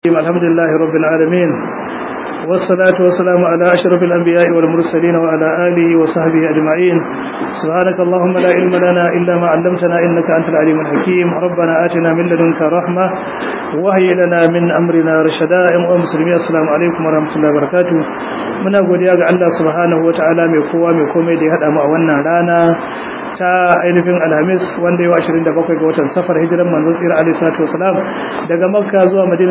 الحمد لله رب العالمين والصلاة والسلام على أشرف الأنبياء والمرسلين وعلى آله وصحبه أجمعين سبحانك اللهم لا علم لنا إلا ما علمتنا إنك أنت العليم الحكيم ربنا آتنا من لدنك رحمة وهي لنا من أمرنا رشدا ومسلمين السلام عليكم ورحمة الله وبركاته muna godiya ga Allah subhanahu wataala mai kowa mai komai da ya hada mu a wannan rana ta ainihin alhamis wanda yau 27 ga watan safar hijiran manzon tsira alaihi salatu wasalam daga makka zuwa madina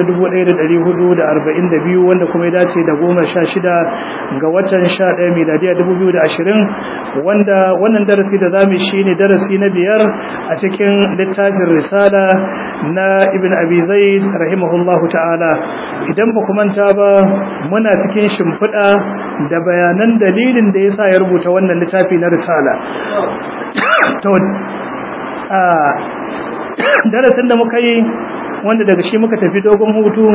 1442 wanda kuma ya dace da 16 ga watan 11 miladiya 2020 wanda wannan darasi da zamu shine darasi na biyar a cikin littafin risala na ibn abi zaid rahimahullahu ta'ala idan ba ku manta ba muna cikin shimfiɗa da bayanan dalilin da yasa ya rubuta wannan littafi na risala to a darasin da muka yi wanda daga shi muka tafi dogon hutu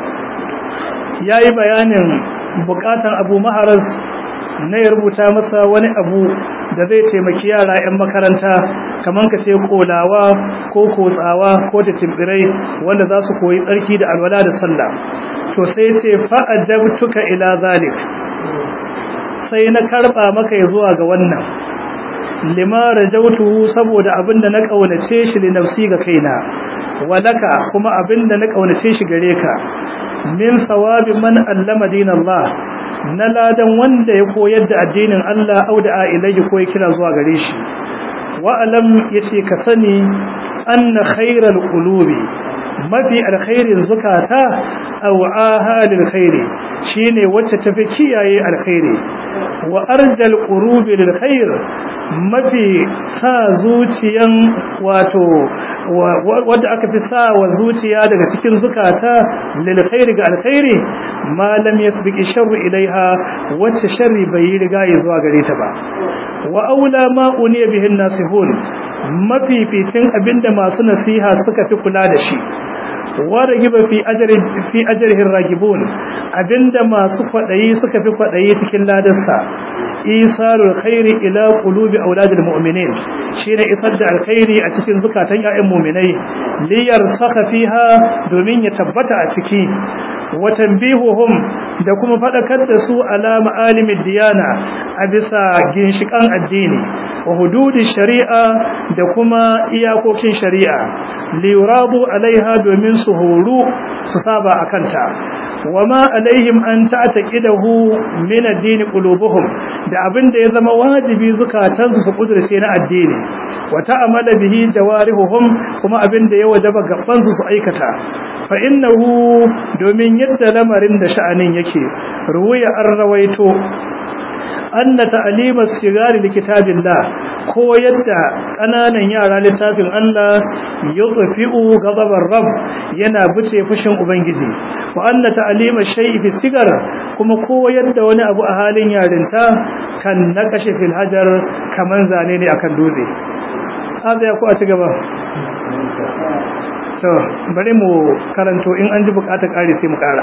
yayi bayanin bukatan Abu Maharaz na ya rubuta masa wani abu da zai taimaki yara 'yan makaranta kamar ka ce kolawa ko kotsawa ko da timbirai wanda za su koyi tsarki da alwala da sallah to sai ce fa'adabtuka ila zalik sai na karba maka ya zuwa ga wannan lima rajautu saboda abinda na kaunace shi li nafsi ga kaina walaka kuma abinda na kaunace shi gare ka min thawabi man allama dinallah na ladan wanda ya koyar da addinin Allah au da ilayhi ko ya kira zuwa gare shi wa alam yace ka sani anna khairal qulubi mafi alkhairin zukata aw ahalil khairi shine wacce tafi kiyaye alkhairi wa arjal qurubi lil khair mafi sa zuciyan wato wadda aka fi sa wa zuciya daga cikin zukata lil khairi ga alkhairi ma lam yasbiqi sharru ilaiha wacce sharri bai riga ya zuwa gare ta ba wa aula ma uniya bihin nasihun mafificin abinda masu nasiha suka fi kula da shi waragiba fi ajri fi ajrihi ragibun abinda masu kwadayi suka fi kwadayi cikin ladarsa isarul khairi ila qulubi auladil mu'minin shine isar da alkhairi a cikin zukatan ƴaƴan mu'minai liyar saka fiha domin ya tabbata a ciki wa tanbihuhum da kuma fadakar da su ala ma'alimid diyana a bisa ginshikan addini wa hududi shari'a da kuma iyakokin shari'a liyuradu alaiha domin su horu su saba akanta wama alaihim an ta'taqidahu min ad-din qulubuhum da abinda ya zama wajibi zukatansu su kudurce na addini wa ta'amala bihi jawarihuhum kuma abinda ya wajaba gaban su su aikata fa innahu domin yadda lamarin da sha'anin yake ruwaya an rawaito anna ta'lima sigari likitabillah ko yadda kananan yara littafin Allah yutfi'u ghadabar rabb yana buce fushin ubangiji wa anna ta'lima shay'i fi sigar kuma ko yadda wani abu a halin yarinta kan naqashi fil hajar kaman zane ne akan dutse haka ya ku a cigaba to bari mu karanto in an ji bukatar kare sai mu kara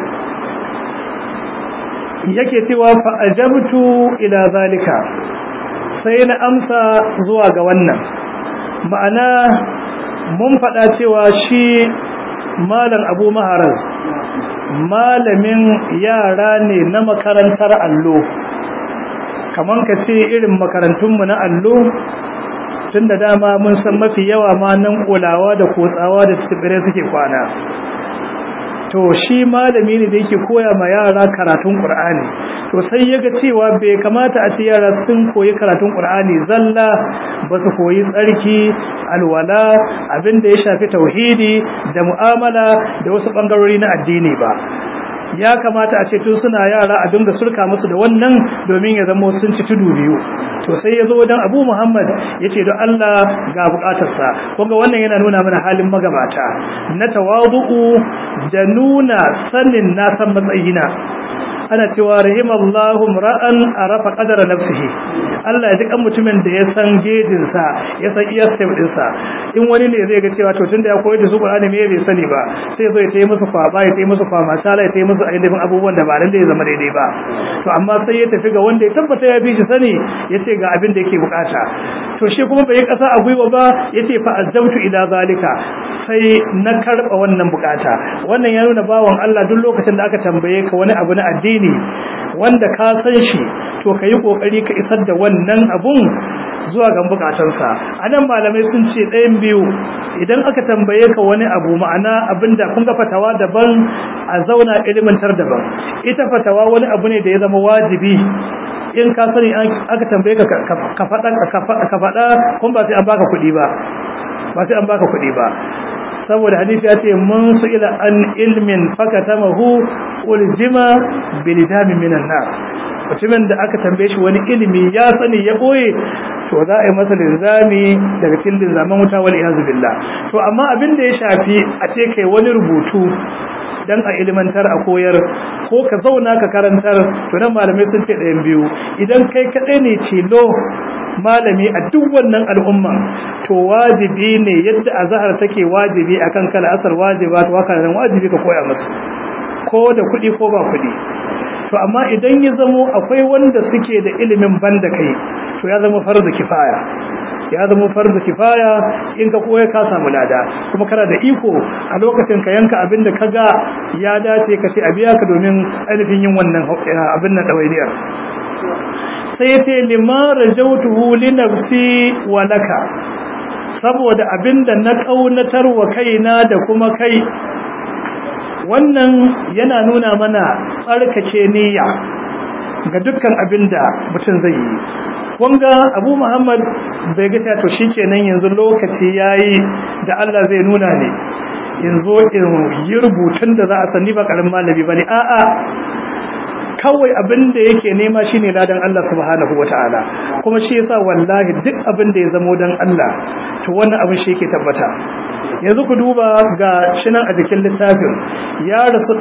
yake cewa fa ajabtu ila zalika sai na amsa zuwa ga wannan ma'ana mun faɗa cewa shi malam abu maharaz malamin yara ne na makarantar allo kaman ka ce irin makarantunmu na allo tun da dama mun san mafi yawa ma nan kulawa da kotsawa da tsibire suke kwana to shi malami ne da yake koya ma yara karatun Qur'ani to sai yaga cewa bai kamata a ce yara sun koyi karatun Qur'ani zalla ba su koyi tsarki alwala abinda ya shafi tauhidi da mu'amala da wasu bangarori na addini ba ya kamata a ce tun suna yara a dinga surka musu da wannan domin ya zama sun ci tudu biyu to sai ya zo wajen abu muhammad ya ce don allah ga bukatarsa kunga wannan yana nuna mana halin magabata na tawadu'u da nuna sanin na san matsayina ana cewa rahimallahu ra'an arafa qadara nafsihi Allah ya ji kan mutumin da ya san gejin sa ya san iya step din sa in wani ne zai ga cewa to tunda ya koyar da su Qur'ani me bai sani ba sai ya zo ya tayi musu kwaba ya tayi musu kwama sala ya tayi musu ainihin abubuwan da ba lalle ya zama daidai ba to amma sai ya tafi ga wanda ya tabbata ya bi shi sani ya ce ga abin da yake bukata to shi kuma bai kasa a gwiwa ba ya ce fa azzamtu ila zalika sai na karba wannan bukata wannan ya nuna bawan Allah duk lokacin da aka tambaye ka wani abu na addini wanda ka san shi to ka yi kokari ka isar da wannan abun zuwa ga bukatansa anan malamai sun ce ɗayan biyu idan aka tambaye ka wani abu ma'ana abinda kun ga fatawa daban a zauna ilimantar daban ita fatawa wani abu ne da ya zama wajibi in ka sani aka tambaye ka ka faɗa ka faɗa kun ba sai an baka kuɗi ba ba sai an baka kuɗi ba saboda hadisi ya ce mun su ila an ilmin fakatamahu uljima bilidami minan nar mutumin da aka tambaye shi wani ilimi ya sani ya boye to za a yi masa linzami daga cikin linzaman wuta wal iyazu billah to amma abin da ya shafi a ce kai wani rubutu dan a ilimantar a koyar ko ka zauna ka karantar to nan malamai sun ce ɗayan biyu idan kai kaɗai ne tilo malami a duk wannan al'umma to wajibi ne yadda azhar take wajibi akan kala asar wajiba to haka nan wajibi ka koya musu ko da kuɗi ko ba kuɗi to amma idan ya zamo akwai wanda suke da ilimin banda kai to ya zama farzu kifaya ya zama farzu kifaya in ka koya ka samu lada kuma kana da iko a lokacin ka yanka abin da kaga ya dace ka ce a biya ka domin ainihin yin wannan abin nan dawainiyar sai ce lima rajautuhu li nafsi wa laka saboda abinda na kaunatar wa kaina da kuma kai wannan yana nuna mana tsarkake niyya ga dukkan abinda mutum zai yi kunga abu muhammad bai ga to shikenan yanzu lokaci yayi da Allah zai nuna ne yanzu in yi rubutun da za a sani ba karamin malami bane a'a kawai abin da yake nema shine ladan Allah subhanahu wataala kuma shi yasa wallahi duk abin da ya zamo dan Allah to wannan abin shi yake tabbata yanzu ku duba ga shinan a jikin littafin ya rasu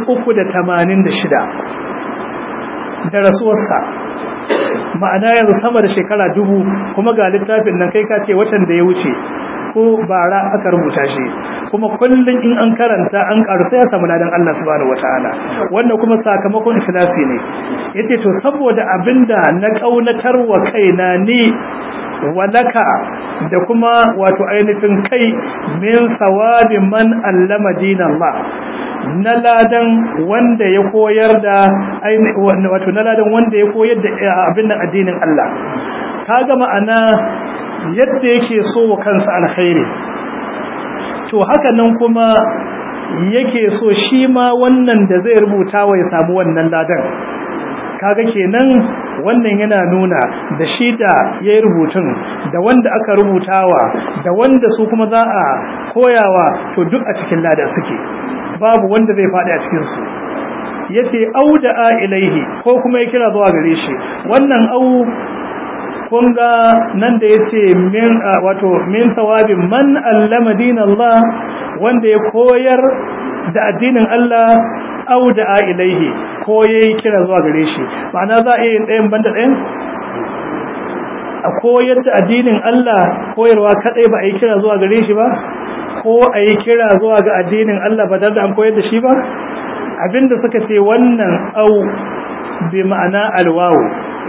386 da rasuwarsa ma'ana yanzu sama da shekara dubu kuma ga littafin nan kai ka ce watan da ya wuce ko bara aka rubuta shi kuma kullun in an karanta an karu sai ya samu ladan Allah subhanahu wataala wannan kuma sakamakon ikhlasi ne yace to saboda abinda na kaunatar wa kaina ni walaka da kuma wato ainihin kai min sawabi man allama dinallah na ladan wanda ya koyar da wato na ladan wanda ya koyar da abin nan addinin Allah kaga ma'ana yadda yake so wa kansa alkhairi to haka nan kuma yake so shi ma wannan da zai rubuta wa ya samu wannan ladan kaga kenan wannan yana nuna da shi da yayi rubutun da wanda aka rubutawa da wanda su kuma za a koyawa to duk a cikin lada suke babu wanda zai faɗi a cikin su yace auda ilaihi ko kuma ya kira zuwa gare shi wannan au kun ga nan da yace min wato min thawabin man allama dinallah wanda ya koyar da addinin Allah au da ilaihi ko yayi kira zuwa gare shi ma'ana za a yi ɗayan banda ɗayan a koyar da addinin Allah koyarwa kadai ba a yi kira zuwa gare shi ba ko a yi kira zuwa ga addinin Allah ba da an koyar da shi ba abinda suka ce wannan au bi ma'ana alwawu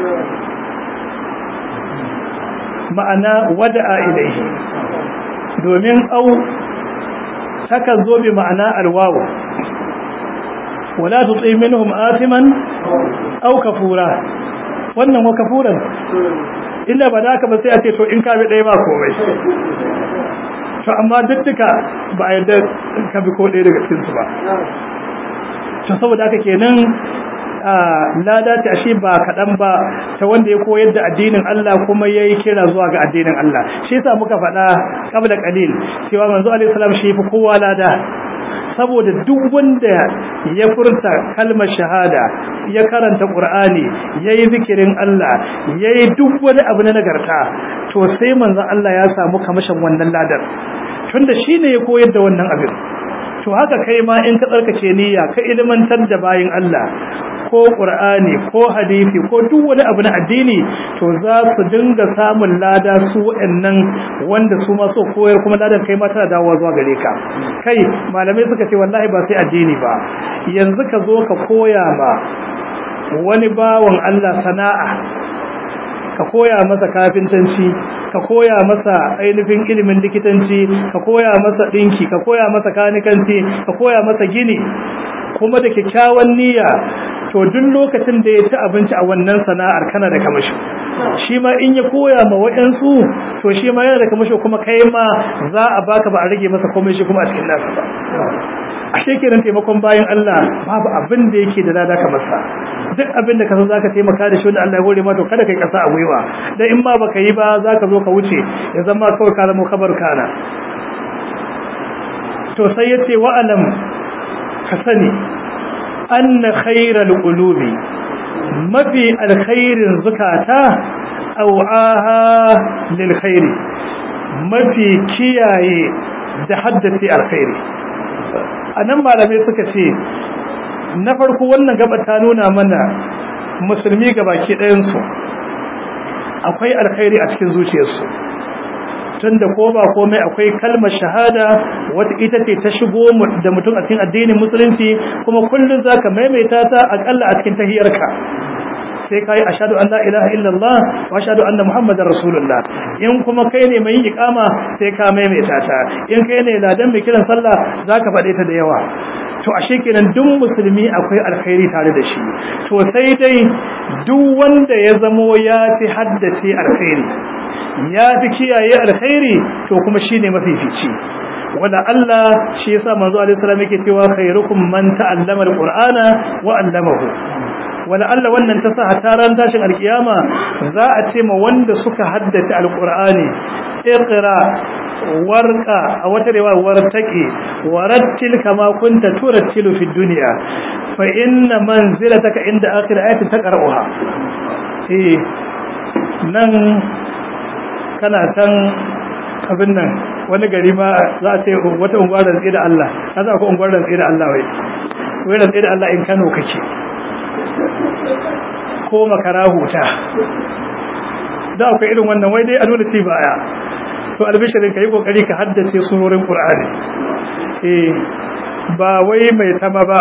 ma'ana wada'a ilaihi domin au takan zo bi ma'ana alwawu wala tuti minhum athiman aw kafura wannan wa kafuran illa ba da ba sai a ce to in ka bi ɗaya ba komai to amma duk duka ba a yarda ka bi ko ɗaya daga cikin su ba to saboda haka kenan lada ta ashe ba kaɗan ba ta wanda ya koyar da addinin Allah kuma ya yi kira zuwa ga addinin Allah shi yasa muka faɗa kabla qalil cewa manzo alaihi salam shi fi kowa lada saboda duk wanda ya furta kalmar shahada ya karanta qur'ani yayi zikirin Allah yayi duk wani abu na nagarta to sai manzon Allah ya samu kamashin wannan ladar tunda shine ya koyar da wannan abin to haka kai ma in ka tsarkace niyya ka ilmantar da bayin Allah ko qur'ani ko hadisi ko duk wani abu na addini to za su dinga samun lada su waɗannan wanda su ma so koyar kuma ladan kai ma tana dawowa zuwa gare ka kai malamai suka ce wallahi ba sai addini ba yanzu ka zo ka koya ma wani bawan Allah sana'a ka koya masa kafintanci ka koya masa ainihin ilimin likitanci ka koya masa dinki ka koya masa kanikanci ka koya masa gini kuma da kyakkyawan niyya to duk lokacin da ya ci abinci a wannan sana'ar kana da kamashi shi ma in ya koya ma waɗansu to shi ma yana da kamashi kuma kai ma za a baka ba a rage masa komai shi kuma a cikin nasu ba ashe kenan taimakon bayan Allah babu abin da yake da lada kamar sa duk abin da ka san zaka taimaka da shi wanda Allah ya hore ma to kada kai kasa a gwiwa dan in ma baka yi ba zaka zo ka wuce ya zama kawai ka zama kabar kana to sai yace wa alam ka sani anna khairal qulubi mafi alkhairin zukata au'aha lil khairi mafi kiyaye da haddace alkhairi anan malamai suka ce na farko wannan gaba ta nuna mana musulmi gabaki ɗayan su akwai alkhairi a cikin zuciyarsu tunda ko ba komai akwai kalmar shahada wata ita ce ta shigo da mutum a cikin addinin musulunci kuma kullun zaka maimaita ta akalla a cikin tahiyarka sai kai ashhadu an la ilaha illallah wa ashhadu anna muhammadar rasulullah in kuma kai ne mai iqama sai ka maimaita ta in kai ne ladan mai kiran sallah zaka faɗe ta da yawa to ashe kenan duk musulmi akwai alkhairi tare da shi to sai dai duk wanda ya zamo ya fi haddace alkhairi ya fi kiyaye alkhairi to kuma shine mafifici wanda Allah shi yasa manzo alaihi salam yake cewa khairukum man ta'allama alqur'ana wa 'allamahu wala Allah wannan ta sa hataran tashin alkiyama za a ce ma wanda suka haddace alqur'ani iqra warqa a wata riwaya wartaqi warattil kama kunta turattilu fid dunya fa inna manzilataka inda akhir ayatin taqra'uha eh nan kana can abin nan wani gari ma za a ce wata unguwar da da Allah na za ku unguwar da da Allah wai wai da da Allah in Kano kake ko makara huta da akwai irin wannan wai dai a nuna ci baya to albishirin ka yi kokari ka haddace surorin Qur'ani eh ba wai mai tama ba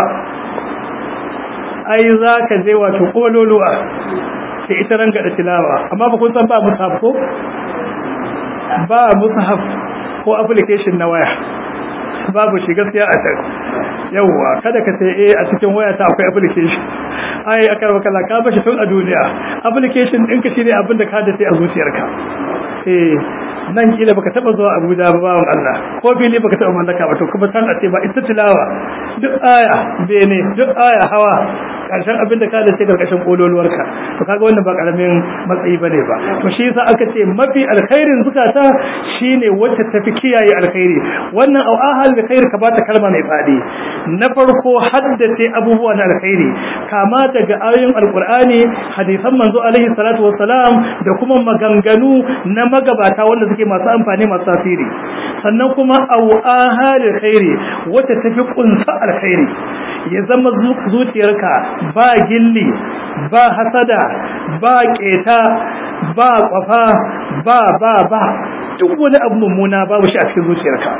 ai za ka je wato kololuwa sai ita ranga da tilawa amma ba kun san ba mushaf ko ba mushaf ko application na waya babu shi gaskiya a can yawwa kada ka sai eh a cikin waya ta akwai application ai aka raba kala ka bashi tun a duniya application ɗinka shine abin da ka da sai a zuciyarka eh nan kila baka taba zuwa Abuja ba bawon Allah ko fili baka taba mallaka ba to kuma san a ce ba ita tilawa duk aya bene duk aya hawa karshen abin da ka da ce karkashin kololuwarka to kaga wannan ba karamin matsayi bane ba to shi yasa aka ce mafi alkhairin zukata shine wacce tafi kiyaye alkhairi wannan au ahal da khair ka bata kalma mai fadi na farko haddace abubuwa na alkhairi kama daga ayoyin alqur'ani hadisan manzo alaihi salatu wassalam da kuma maganganu na magabata wanda suke masu amfani masu tasiri sannan kuma au ahal khairi wacce tafi kunsa alkhairi ya zama zuciyarka ba gilli ba hasada ba keta ba kwafa ba ba ba duk wani abu mummuna babu shi a cikin zuciyarka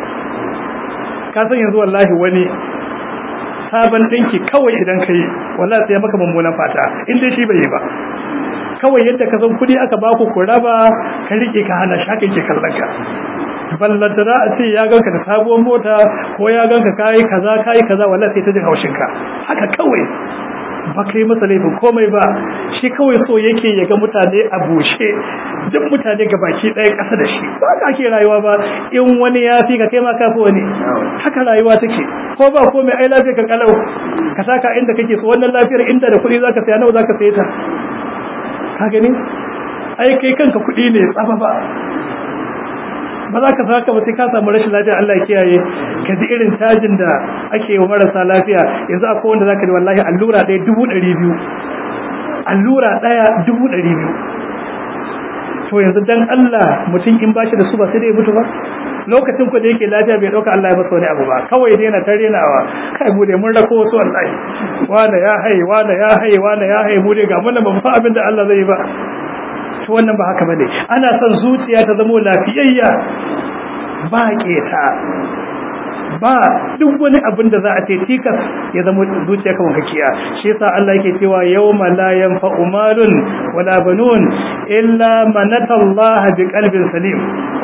ka san yanzu wallahi wani sabon dinki kawai idan ka yi wallahi sai maka mummunan fata in dai shi bai yi ba kawai yadda ka san kudi aka baku ku raba ka rike ka hana shakin ke kallon ka ballantana a ce ya ganka da sabuwar mota ko ya ganka kayi kaza kayi kaza wallahi sai ta jin haushin ka haka kawai ba kai masa laifin komai ba shi kawai so yake ya ga mutane a bushe duk mutane ga baki ɗaya ƙasa da shi ba ka ake rayuwa ba in wani ya fi ka kai ma kafi wani haka rayuwa take ko ba komai ai lafiya ka kalau ka saka inda kake so wannan lafiyar inda da kuɗi zaka saya nawa zaka saye ta ka gani ai kai kanka kuɗi ne tsafa ba ba za ka saka ba sai ka samu rashin lafiya Allah ya kiyaye ka ji irin cajin da ake wa marasa lafiya yanzu akwai wanda zaka ji wallahi allura ɗaya dubu ɗari biyu allura ɗaya dubu ɗari biyu to yanzu dan Allah mutum in bashi da su ba sai dai ya mutu ba lokacin ku da yake lafiya bai dauka Allah ya masa wani abu ba kawai dai yana tarenawa kai mu dai mun rako wasu wallahi wala ya haye wala ya haye wala ya haye mu dai ga mun ba mu san abin da Allah zai yi ba to wannan ba haka bane ana son zuciya ta zama lafiyayya ba keta ba duk wani abin da za a ce tikas ya zama zuciya kamar kakiya shi yasa Allah yake cewa yawma la yanfa'u malun wala banun illa man atallaha biqalbin salim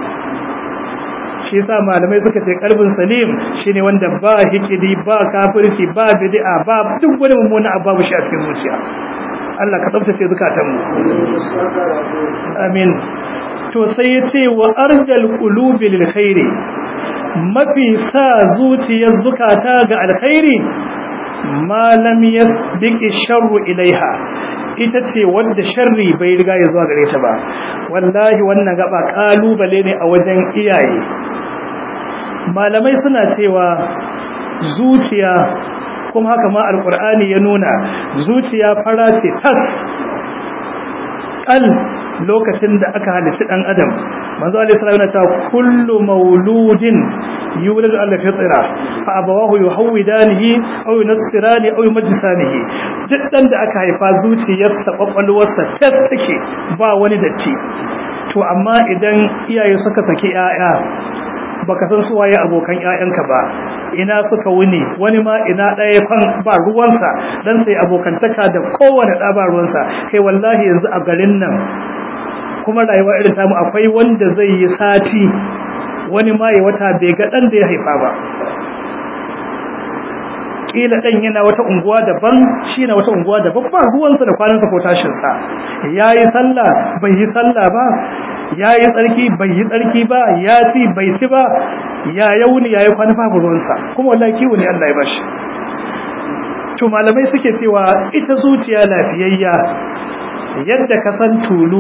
shi yasa malamai suka ce qalbin salim shine wanda ba hikidi ba kafirci ba bid'a ba duk wani mummuna abu babu shi a cikin zuciya Allah ka tsaftace zukatanmu amin to sai ya ce wa arjal qulubi lil khairi mafi sa zuciyar zukata ga alkhairi ma lam yasbiqi sharru ilaiha ita ce wanda sharri bai riga ya zuwa gare ta ba wallahi wannan gaba kalubale ne a wajen iyaye malamai suna cewa zuciya kuma haka ma alkur'ani ya nuna zuciya fara ce tas kal lokacin da aka halitta dan adam manzo alaihi salatu yana cewa kullu mauludin yulad ala fitra fa abawahu yuhawidanihi aw yunassirani aw yumajjisanihi duk dan da aka haifa zuciyarsa kwakwalwarsa tas take ba wani datti to amma idan iyaye suka saki 'ya'ya baka san su waye abokan ƴaƴanka ba ina suka wuni wani ma ina ɗaya fan ba ruwansa dan sai abokantaka da kowane ɗa ba ruwansa kai wallahi yanzu a garin nan kuma rayuwa irin tamu akwai wanda zai yi sati wani ma ya wata bai ga ɗan da ya haifa ba kila ɗan yana wata unguwa daban shi na wata unguwa daban ba ruwansa da kwanansa ko tashinsa ya yi sallah bai yi sallah ba ya yi tsarki bai yi tsarki ba ya ci bai ci ba ya yauni ya yi kwana babu ruwansa kuma wallahi kiwo ne Allah ya bashi to malamai suke cewa ita zuciya lafiyayya yadda ka san tulu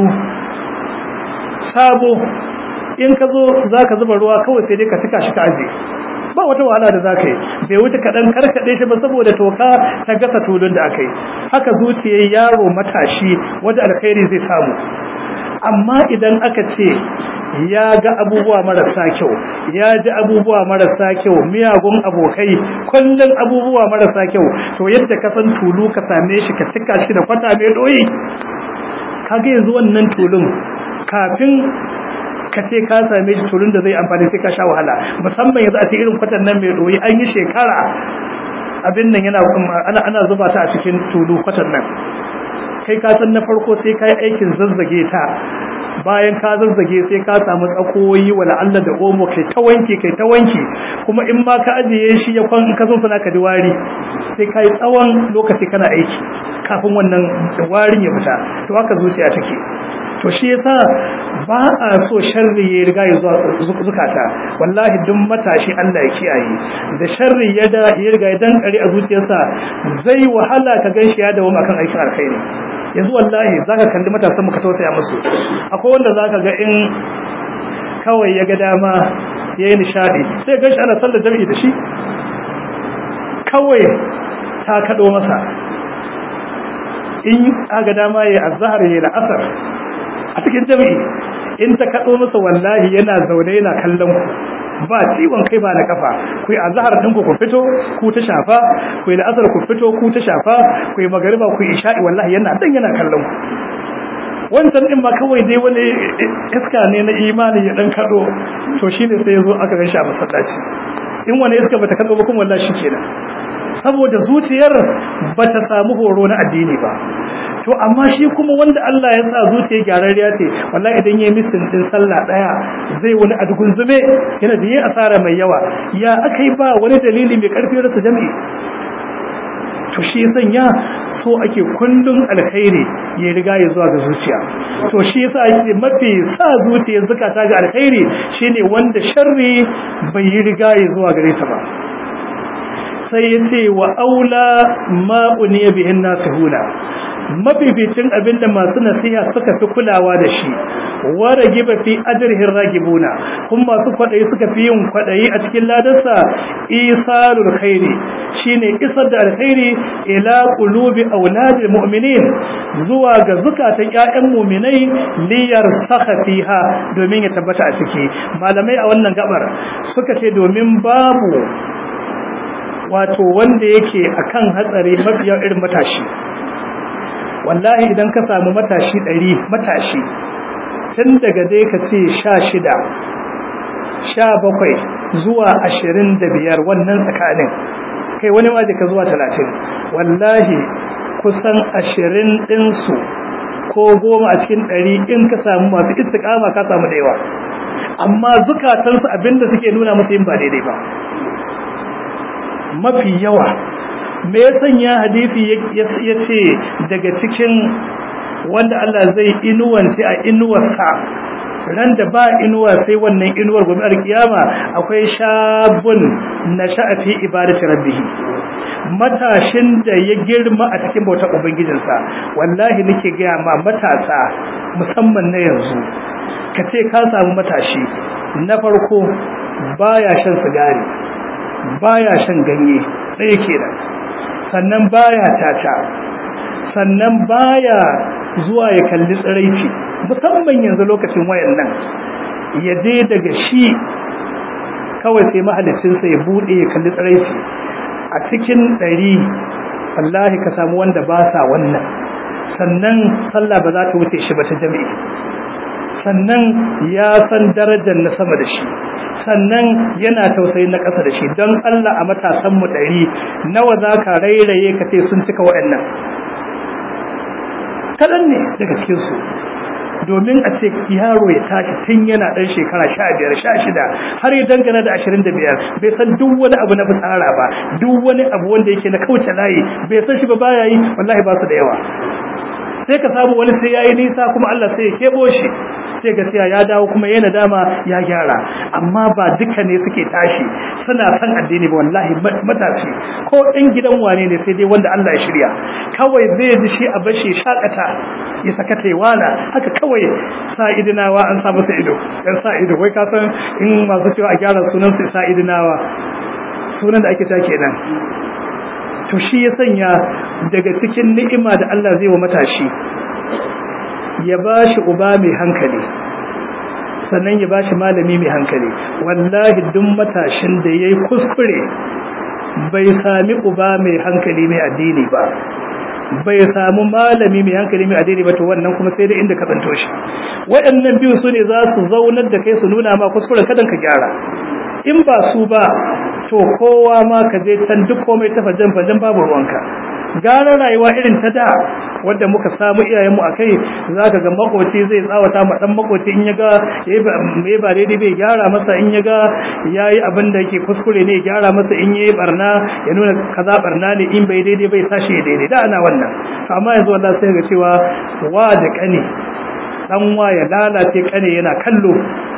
sabo in ka zo za ka zuba ruwa kawai sai dai ka cika shi ka aje ba wata wahala da za ka yi bai wuce kaɗan karkaɗe shi ba saboda toka ta gasa tulun da aka yi haka zuciyar yaro matashi wadda alkhairi zai samu amma idan aka ce ya ga abubuwa marasa kyau ya ji abubuwa marasa kyau miyagun abokai kullum abubuwa marasa kyau to yadda ka san tulu ka same shi ka cika shi da kwata mai doyi kaga yanzu wannan tulun kafin ka ce ka same shi tulun da zai amfani sai ka sha wahala musamman yanzu a ce irin kwatan nan mai doyi an yi shekara abin nan yana ana ana zuba ta a cikin tulu kwatan nan kai ka san na farko sai ka yi aikin zazzage ta bayan ka zazzage sai ka samu tsakoyi wala Allah da omo kai ta wanki kai ta wanki kuma in ma ka ajiye shi ya kwan ka zo sana ka diwari sai ka yi tsawon lokaci kana aiki kafin wannan warin ya fita to haka zuciya take to shi yasa ba a so sharri ya riga ya zuwa zukata wallahi duk matashi Allah ya kiyaye da sharri ya da ya riga ya dankare a zuciyarsa zai wahala ka ganshi ya dawo akan aikin alkhairi yanzu wallahi zaka kalli matasan mu ka tausaya musu akwai wanda zaka ga in kawai ya ga dama yayi nishadi sai ganshi ana sallar jami'i da shi kawai ta kado masa in aga dama yayi azhar yayi la'asar a cikin jami'i in ta kado masa wallahi yana zaune yana kallon ku ba ciwon kai ba na kafa ku yi azhar din ku ku fito ku ta shafa ku yi la'asar ku fito ku ta shafa ku yi magariba ku yi isha'i wallahi yana dan yana kallon ku wancan din ma kawai dai wani iska ne na imani ya dan kado to shine sai yazo aka ga shi a masallaci in wani iska bata kado ba kuma wallahi shikenan saboda zuciyar bata samu horo na addini ba to amma shi kuma wanda Allah ya sa zuciya gyararriya ce wallahi idan yayi misin din sallah daya zai wani adugun zume yana da yin asara mai yawa ya akai ba wani dalili mai karfi rasa jami'i to shi sanya so ake kullun alkhairi ya riga ya zuwa ga zuciya to shi yasa ake mafi sa zuciyar zakata ga alkhairi shine wanda sharri bai yi riga ya zuwa gare ta ba sai ya ce wa aula ma uniya bihin nasihuna mafificin abinda masu nasiha suka fi kulawa da shi wa ragiba fi ajrihi ragibuna kuma masu kwadayi suka fi yin kwadayi a cikin ladarsa isalul khairi shine isar da alkhairi ila qulubi auladil mu'minin zuwa ga zukatan ƴaƴan mu'minai liyar saka fiha domin ya tabbata a ciki malamai a wannan gabar suka ce domin babu wato wanda yake akan hatsari mafiya irin matashi wallahi idan ka samu matashi ɗari matashi tun daga dai ka ce sha shida sha bakwai zuwa ashirin da biyar wannan tsakanin kai wani ma ka zuwa talatin wallahi kusan ashirin ɗinsu ko goma a cikin ɗari in ka samu masu istiƙama ka samu da yawa amma zukatansu abinda suke nuna musu yin ba daidai ba mafi yawa me ya sanya hadisi ya ce daga cikin wanda Allah zai inuwance a inuwarsa ran da ba inuwa sai wannan inuwar gobe alkiyama akwai shabun na sha'afi ibadati rabbih matashin da ya girma a cikin bautar ubangijinsa wallahi nake ga ma matasa musamman na yanzu ka ce ka samu matashi na farko baya shan sigari baya shan ganye ɗaya kenan sannan baya tata sannan baya zuwa ya kalli tsiraici musamman yanzu lokacin wayan nan ya je daga shi kawai sai mahalicinsa ya buɗe ya kalli tsiraici a cikin ɗari wallahi ka samu wanda ba sa wannan sannan sallah ba za ta wuce shi ba ta jami'i sannan ya san darajar na sama da shi sannan yana tausayi na ƙasa da shi don Allah a matasanmu ɗari nawa za ka rairaye ka ce sun cika waɗannan kaɗan ne daga cikinsu domin a ce yaro ya tashi tun yana ɗan shekara sha biyar sha shida har ya dangana da ashirin da biyar bai san duk wani abu na fitsara ba duk wani abu wanda yake na kauce layi bai san shi ba baya yi wallahi ba su da yawa sai ka samu wani sai yayi nisa kuma Allah sai ya kebo shi sai gaskiya ya dawo kuma yana dama ya gyara amma ba duka ne suke tashi suna san addini ba wallahi matashi ko ɗan gidan wane ne sai dai wanda Allah ya shirya kawai zai ji shi a bashi shakata ya saka wala haka kawai sa idinawa an sa masa ido dan sa ido wai ka san in masu cewa a gyara sunan su sa idinawa sunan da ake ta kenan to shi ya sanya daga cikin ni'ima da Allah zai wa matashi ya bashi uba mai hankali sannan ya bashi malami mai hankali wallahi duk matashin da yayi kuskure bai sami uba mai hankali mai addini ba bai samu malami mai hankali mai addini ba to wannan kuma sai da inda ka tsanto shi waɗannan biyu su ne za su zaunar da kai su nuna ma kuskuren kadan ka gyara in ba su ba to kowa ma ka je can duk komai ta fajen fajen babu ruwanka gara rayuwa irin ta da wadda muka samu iyayenmu a kai za ka ga makoci zai tsawata ma dan makoci in ya ga ya ba daidai bai gyara masa in ya ga ya yi abin da yake kuskure ne ya gyara masa in ya yi barna ya nuna kaza barna ne in bai daidai bai sashi ya daidai da ana wannan amma yanzu wallah sai ga cewa wa da kane dan wa ya lalace kane yana kallo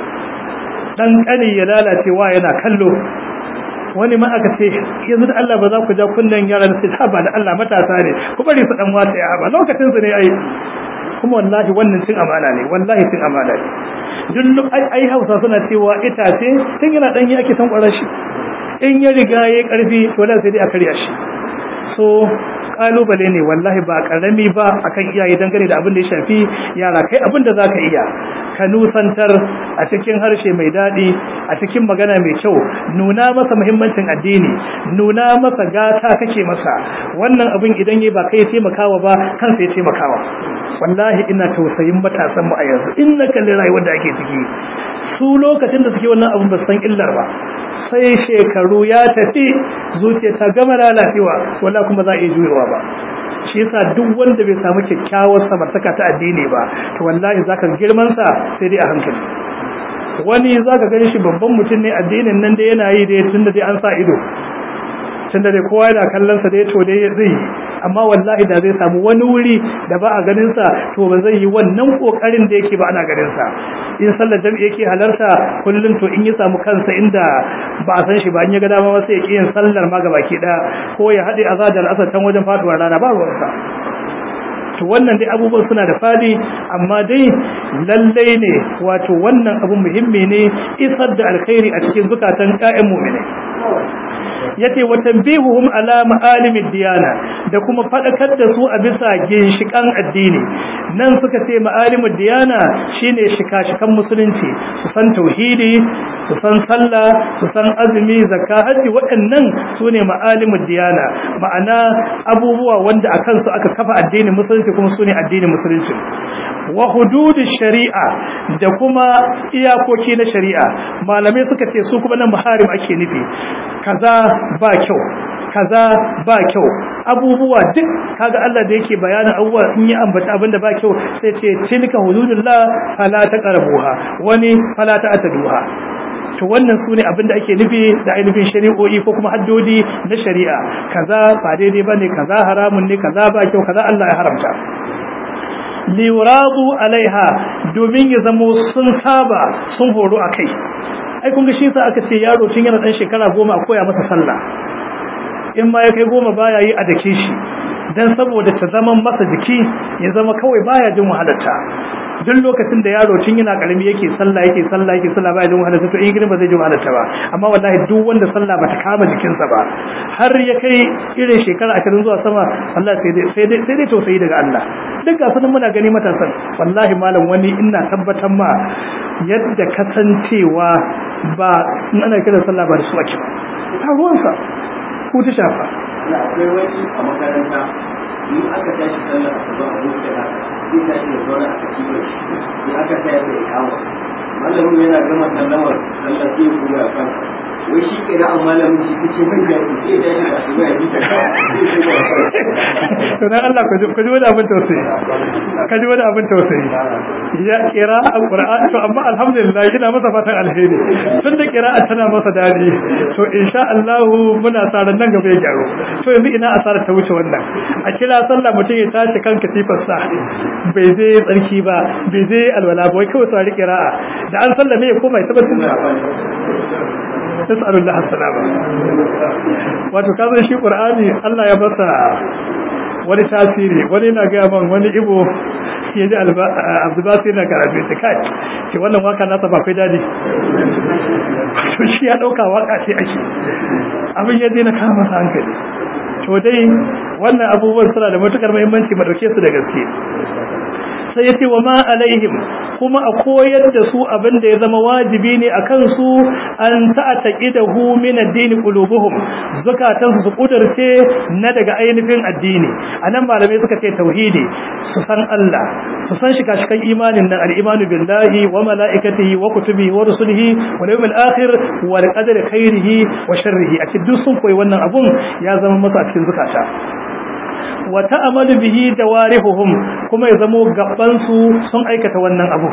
dan kane ya lalace wa yana kallo wani ma aka ce yanzu da Allah ba za ku ja kunnen yaran su ha ba da Allah matasa ne ku bari su dan wata ya ba lokacin su ne ai kuma wallahi wannan cin amana ne wallahi cin amana ne duk ai ai Hausa suna cewa itace tun yana dan yi ake tankwara shi in ya riga yayi karfi to la sai dai a karya shi so kalubale ne wallahi ba karami ba akan iyaye dangane da abin da ya shafi yara kai abin da zaka iya ka nusantar a cikin harshe mai daɗi a cikin magana mai kyau nuna masa muhimmancin addini nuna masa gata kake masa wannan abin idan yi ba kai taimakawa ba kansa ya taimakawa wallahi ina tausayin matasan mu a yanzu in na kalli rayuwar da ake ciki su lokacin da suke wannan abin ba san illar ba sai shekaru ya tafi zuciya ta gama lalacewa wallahi kuma za a iya juyewa ba shi yasa duk wanda bai samu kyakkyawar samartaka ta addini ba to wallahi zaka girman sa sai dai a hankali wani zaka gani shi babban mutum ne addinin nan da yana yi dai tunda dai an sa ido tunda dai kowa yana kallon sa dai to dai zai amma wallahi da zai samu wani wuri da ba a ganin sa to ba zai yi wannan kokarin da yake ba ana ganin sa in sallar jami'i yake halarta kullun to in ya samu kansa inda ba a san shi ba in ya ga dama sai ya kiyin sallar ma ga baki da ko ya hade azadar asar can wajen faduwar rana ba ruwan sa to wannan dai abubuwan suna da fadi amma dai lallai ne wato wannan abu muhimmi ne isar da alkhairi a cikin zukatan ƴaƴan mu'minai yace wa tanbihuhum ala ma'alimid diyana da kuma fadakar da su a bisa ginshikan addini nan suka ce ma'alimud diyana shine shika-shikan musulunci su san tauhidi su san sallah su san azumi zakka haji waɗannan sune ma'alimud diyana ma'ana abubuwa wanda akan su aka kafa addinin musulunci kuma sune addinin musulunci wa hududish shari'a da kuma iyakoki na shari'a malamai suka ce su kuma nan maharim ake nufi kaza ba kyau kaza ba kyau abubuwa duk kaga Allah da yake bayanin abubuwa in yi ambata abinda ba kyau sai ce tilka hududullah fala taqrabuha wani fala ta'taduha to wannan sune abinda ake nufi da ainihin shari'o'i ko kuma haddodi na shari'a kaza ba daidai bane kaza haramun ne kaza ba kyau kaza Allah ya haramta liwradu alaiha domin ya zamo sun saba sun horo akai ai kun ga shi sa aka ce yaro tun yana dan shekara goma a koya masa sallah in ma ya kai goma baya yi a dake shi dan saboda ta zama masa jiki ya zama kawai baya jin wahalarta duk lokacin da yaro tun yana karami yake sallah yake sallah yake sallah baya jin wahalarta to in girma zai ji wahalarta ba amma wallahi duk wanda sallah bata kama jikinsa ba har ya kai irin shekara 20 zuwa sama Allah sai dai sai dai sai dai tausayi daga Allah duk ga sanin muna gani matasan wallahi malam wani ina tabbatar ma yadda kasancewa ba in ana kiran sallah ba da su ake ba ruwansa ko ta shafa akwai wani a makaranta in aka tashi sallah a gaba a lokacin haka zai tashi da zaune a katibar shi in aka taya da ikawa malamin yana gama sallamar sallah sai ya kuma a kansa wai shi kira an malamin shi kace mai da sai ya tashi da asuba ya ji ta to dan Allah ku ji ku ji wani abin tausayi ka ji wani abin tausayi ya kira alquran to amma alhamdulillah ina masa fatan alheri tun da qira'a tana masa dadi to insha Allah muna tsaron nan gaba ya gyaro to yanzu ina asarar ta wuce wannan a kira sallah mutum ya tashi kan katifar sa bai zai tsarki ba bai zai alwala ba wai kawai sai qira'a da an sallame ya koma ya tabbatar da nas'alullah as-salama wato kazan shi qur'ani Allah ya basa wani tasiri wani na ga man wani ibo ya ji abdubasir na karatu ta kai ce wannan waka nasa ba kai dadi to shi ya dauka waka ce ake abin ya je na kama masa hankali to dai wannan abubuwan suna da matukar muhimmanci ba dauke su da gaske sai yace wa ma alaihim kuma a koyar da su abin da ya zama wajibi ne a kansu an ta'taqidahu min ad-din qulubuhum zakatan su kudarce na daga ainihin addini anan malamai suka ce tauhidi su san Allah su san shi kashikan imanin nan al-imanu billahi wa malaikatihi wa kutubihi wa rusulihi wa yawmil akhir wa qadari khairihi wa sharrihi a cikin duk sun koyi wannan abun ya zama masa a cikin zukata wa ta'amalu bihi dawarihuhum kuma ya zamo gaban su sun aikata wannan abu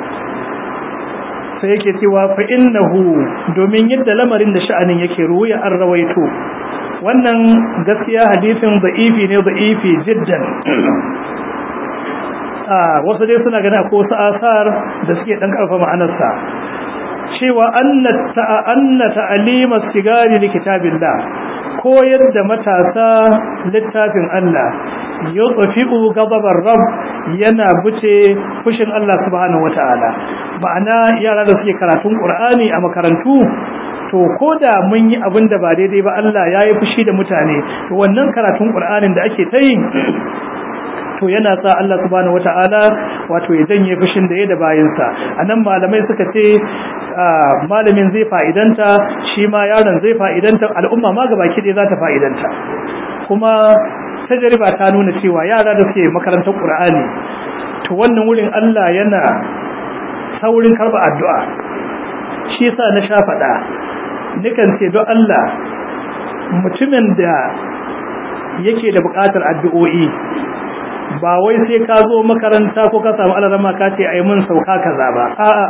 sai yake cewa fa innahu domin yadda lamarin da sha'anin yake ruya an rawaito wannan gaskiya hadisin da'ifi ne da'ifi jiddan a wasu dai suna ganin akwai wasu asar da suke dan karfa ma'anarsa cewa annata annata alima sigari li kitabillah koyar da matasa littafin Allah yutfi'u ghadabar rabb yana buce fushin Allah subhanahu wataala ma'ana yara da suke karatun Qur'ani a makarantu to koda mun yi abin da ba daidai ba Allah yayi fushi da mutane to wannan karatun Qur'anin da ake ta yi to yana sa Allah subhanahu wataala wato ya janye fushin da ya da bayinsa anan malamai suka ce malamin zai fa'idanta shi ma yaron zai fa'idanta al'umma ma gabaki ɗaya za ta fa'idanta kuma tajriba ta nuna cewa yara da suke makarantar Qur'ani to wannan wurin Allah yana saurin karba addu'a shi yasa na sha faɗa nikan ce don Allah mutumin da yake da buƙatar addu'o'i ba wai sai ka zo makaranta ko ka samu alarama ka ce ai mun sauka kaza ba a'a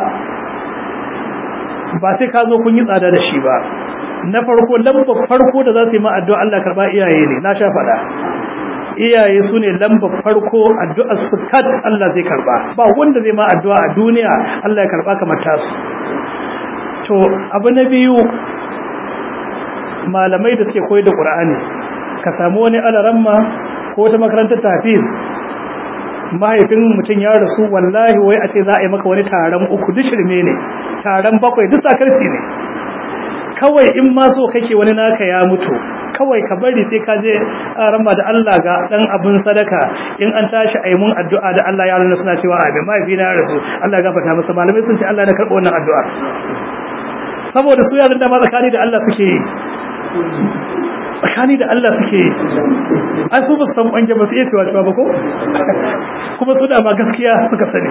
ba sai ka zo kun yi tsada da shi ba na farko lambar farko da za su yi ma addu'a Allah karba iyaye ne na sha faɗa iyaye su ne lambar farko addu'ar su kad Allah zai karba ba wanda zai ma addu'a a duniya Allah ya karba kamar tasu to abu na biyu malamai da suke koyar da Qur'ani ka samu wani alaramma ko ta makarantar tafiz mahaifin mutum ya rasu wallahi wai a ce za a yi maka wani taron uku duk shirme ne taron bakwai duk sakarci ne kawai in ma so kake wani naka ya mutu kawai ka bari sai ka je rama da Allah ga dan abun sadaka in an tashi ayi mun addu'a da Allah ya rana suna cewa amin mahaifi na rasu Allah ya gafarta masa malamai sun ce Allah ya karɓo wannan addu'a saboda su yaran da ma tsakani da Allah suke yi tsakani da Allah suke yi ai su ba su san bange ba su iya cewa cewa ba ko kuma su da ma gaskiya suka sani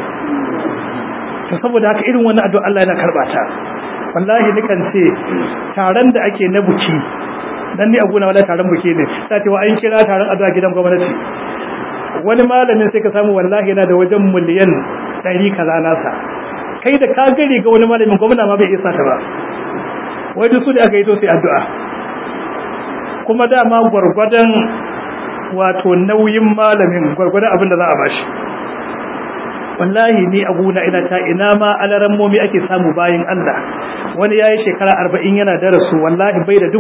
to saboda haka irin wannan addu'a Allah yana karɓa ta wallahi nikan ce taron da ake na buki dan ni abuna wala taron buki ne sai ce wa an kira taron addu'a gidan gwamnati wani malamin sai ka samu wallahi yana da wajen miliyan 100 kaza nasa kai da ka gari ga wani malamin gwamna ma bai isa ta ba wai duk su da aka yi to sai addu'a kuma dama gwargwadon wato nauyin malamin gwargwadon abin da za a bashi wallahi ni abuna ina ta ina ma alaran momi ake samu bayin Allah wani yayi shekara 40 yana darasu wallahi bai da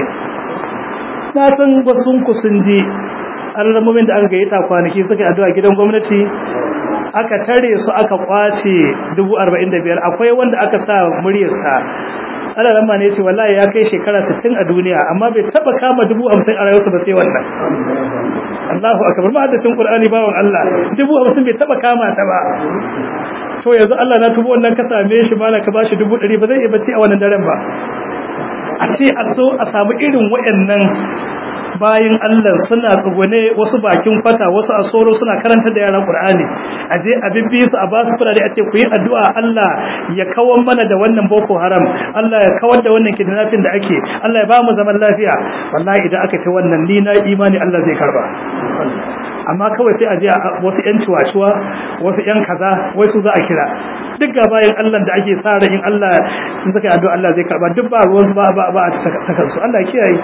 40 na san wasun ku sun ji alaran momin da aka gayyata kwanaki suka addu'a gidan gwamnati aka tare su aka kwace 45 akwai wanda aka sa muryarsa alaran ma ne ce wallahi ya kai shekara 60 a duniya amma bai taba kama 50 a rayuwarsa ba sai wannan Allahu akbar ma hadisin Qur'ani bawon Allah dubu hamsin bai taba kama ta ba to yanzu Allah na tubo wannan ka same shi ma ka bashi dubu ɗari ba zai iya bacci a wannan daren ba a ce a so a samu irin waɗannan bayin Allah suna tsugune wasu bakin kwata wasu a soro suna karanta da yaran Qur'ani a je a bibbi su a ba su kudade a ce ku yi addu'a Allah ya kawar mana da wannan boko haram Allah ya kawar da wannan kidnapping da ake Allah ya ba mu zaman lafiya wallahi idan aka ce wannan ni na imani Allah zai karba amma kawai sai a je wasu yan ciwaciwa wasu yan kaza wai su za a kira duk ga bayan Allah da ake sa ran in Allah in suka addu'a Allah zai karba duk ba ruwan su ba ba ba a taka su Allah kiyaye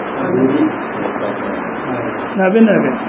na bin na bin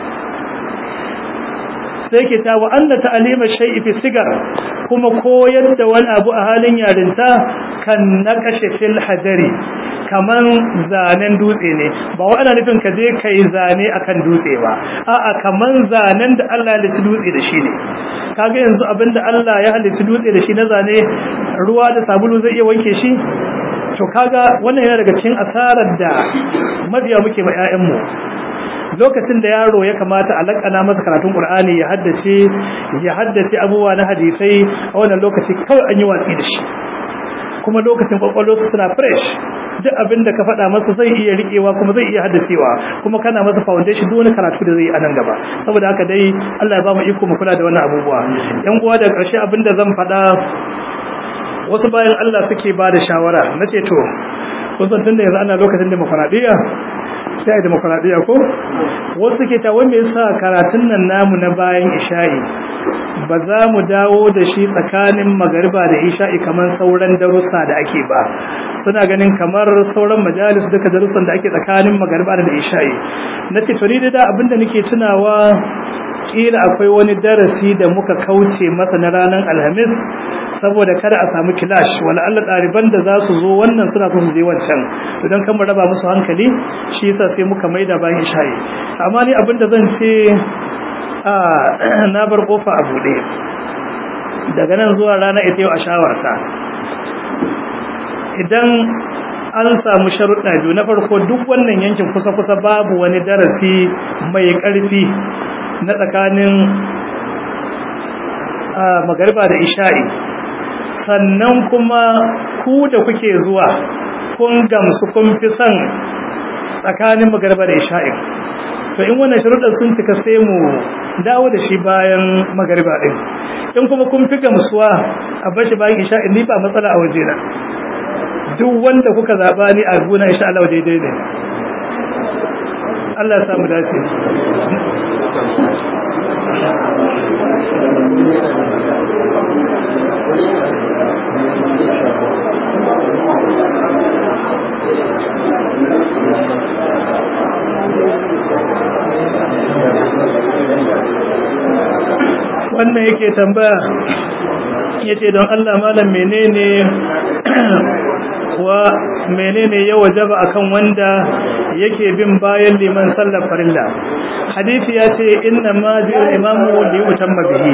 sai ke ta wa anna ta'alima shay'i fi sigar kuma koyar da wani abu a halin yarinta kan nakashe fil hajari kaman zanen dutse ne ba wa ana nufin ka je kai zane akan dutse ba a'a kaman zanen da Allah ya halicci dutse da shi ne kaga yanzu abinda Allah ya halicci dutse da shi na zane ruwa da sabulu zai iya wanke shi to kaga wannan yana daga cikin asarar da mabiya muke ma 'ya'yanmu lokacin da yaro ya kamata a lakana masa karatun Qur'ani ya haddace ya haddace abubuwa na hadisai a wannan lokaci kawai an yi watsi da shi kuma lokacin kwakwallo su suna fresh duk abin da ka faɗa masa zai iya riƙewa kuma zai iya haddacewa kuma kana masa foundation duk wani karatu da zai yi a nan gaba saboda haka dai Allah ya ba mu iko mu kula da wannan abubuwa yan uwa da ƙarshe abin da zan faɗa wasu bayan Allah suke ba da shawara na ce to kun san tunda yanzu ana lokacin demokradiyya sai a demokradiyya ko wasu ke ta wanda yasa karatun nan namu na bayan isha'i ba za mu dawo da shi tsakanin magariba da isha'i kamar sauran darussa da ake ba suna ganin kamar sauran majalis duka darussan da ake tsakanin magariba da isha'i na ce to ni da abinda nake tunawa kila akwai wani darasi da muka kauce masa na ranar alhamis saboda kada a samu kilash wala Allah ɗaliban da za su zo wannan suna so su je wancan to don kan mu raba musu hankali shi yasa sai muka maida bayan isha'i amma ni abinda zan ce a na bar kofa a buɗe daga nan zuwa rana ita yau a shawarta idan an samu sharuɗa biyu na farko duk wannan yankin kusa-kusa babu wani darasi mai ƙarfi na tsakanin magariba da isha'i sannan kuma ku da kuke zuwa kun gamsu kun fi son tsakanin magariba da isha'i to in wannan sharuɗar sun cika sai mu dawo da shi bayan magariba ɗin in kuma kun fi gamsuwa a bashi bayan isha'i ni ba matsala a waje na duk wanda kuka zaɓa ni a gona insha Allah daidai ne Allah ya samu dace wannan yake tambaya ya ce don Allah malam menene wa menene ya wajaba akan wanda yake bin bayan liman sallar farilla hadisi ya ce inna ma jiyar imamu li utamma bihi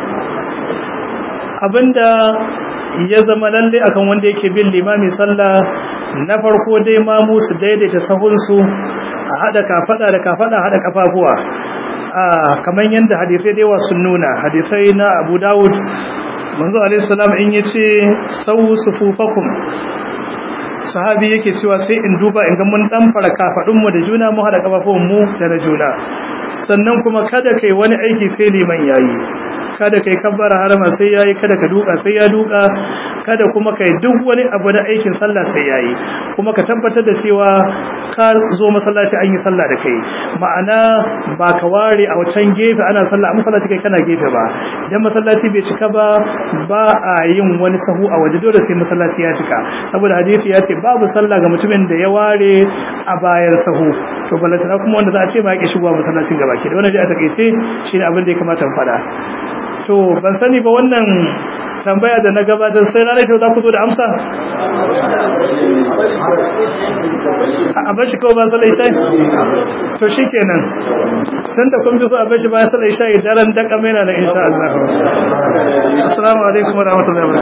abinda ya zama lalle akan wanda yake bin limami sallah na farko dai mamu su daidaita sahunsu a hada kafada da kafada hada kafafuwa a kamar yadda hadisai da yawa sun nuna hadisai na Abu Dawud manzo alaihi salam in yace sawu sufufakum sahabi yake cewa sai in duba in ga mun dan fara kafadun mu da juna mu hada kafafun mu da na juna sannan kuma kada kai wani aiki sai liman yayi kada kai kabbara harama sai yayi kada ka duka sai ya duka kada kuma kai duk wani abu da aikin sallah sai yayi kuma ka tabbatar da cewa ka zo masallaci an yi sallah da kai ma'ana ba ka ware a wancan gefe ana sallah a masallaci kai kana gefe ba idan masallaci bai cika ba ba a yin wani sahu a waje dole sai masallaci ya cika saboda hadisi ya ce babu sallah ga mutumin da ya ware a bayan sahu to balantana kuma wanda za a ce ba ya shigowa masallacin gaba ke da wannan dai a takaice shine abin da ya kamata mu faɗa to ban sani ba wannan tambaya da na gabatar sai ranar ta za ku zo da amsa a bashi kawai ba salai shai to shi kenan tun da kun ji so a bashi ba salai shai daren daƙa mena na insha Allah assalamu alaikum wa rahmatullahi wa